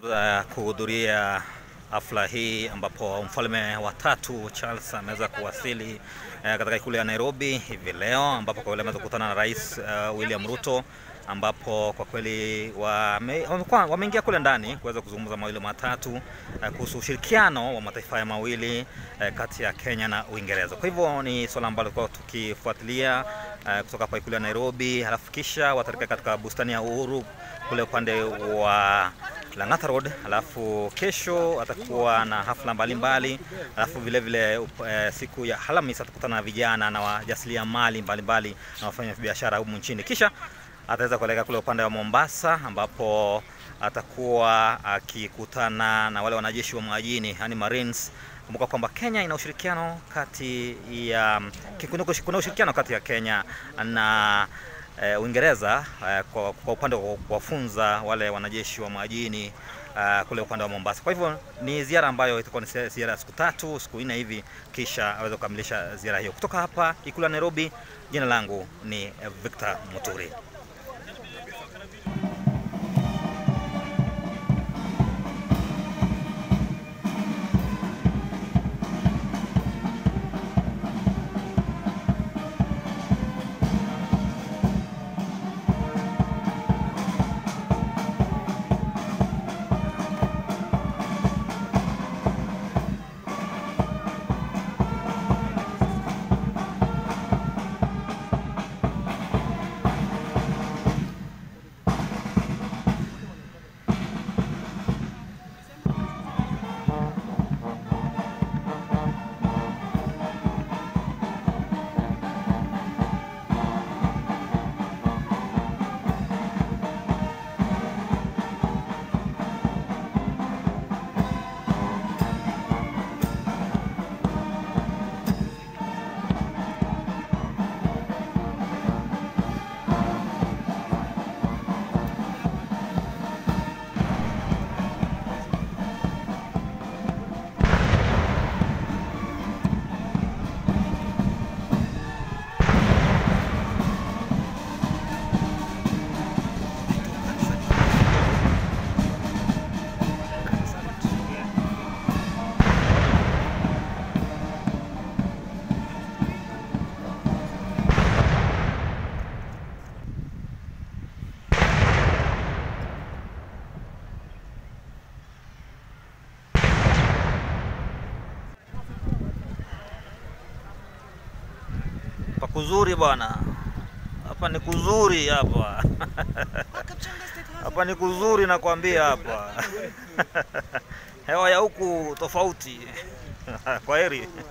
uh, kuhudhuria hafla hii ambapo mfalme wa tatu Charles ameweza kuwasili uh, katika ikulu ya Nairobi hivi leo, ambapo kwa kweli ameweza kukutana na Rais uh, William Ruto ambapo kwa kweli wamekuwa wameingia kule ndani kuweza kuzungumza mawili matatu uh, kuhusu ushirikiano wa mataifa haya mawili uh, kati ya Kenya na Uingereza. Kwa hivyo ni swala ambalo tulikuwa tukifuatilia uh, kutoka hapa ikulu ya Nairobi, halafu kisha watarika katika bustani ya Uhuru kule upande wa Lang'ata Road, alafu kesho atakuwa na hafla mbalimbali, alafu vile vile uh, siku ya Alhamisi atakutana na vijana na wajasiriamali mbalimbali na wafanya biashara humu nchini, kisha ataweza kuelekea kule upande wa Mombasa ambapo atakuwa akikutana na wale wanajeshi wa majini yani Marines. Kumbuka kwamba Kenya ina ushirikiano kati ya kuna ushirikiano kati ya Kenya na uh, Uingereza uh, kwa, kwa upande wa kuwafunza wale wanajeshi wa majini uh, kule upande wa Mombasa. Kwa hivyo ni ziara ambayo itakuwa ni ziara ya siku tatu, siku nne hivi, kisha aweze kukamilisha ziara hiyo. Kutoka hapa ikulu ya Nairobi, jina langu ni Victor Muturi. Kuzuri bwana, hapa ni kuzuri hapa hapa ni kuzuri nakwambia, hapa hewa ya huku tofauti. Kwa heri.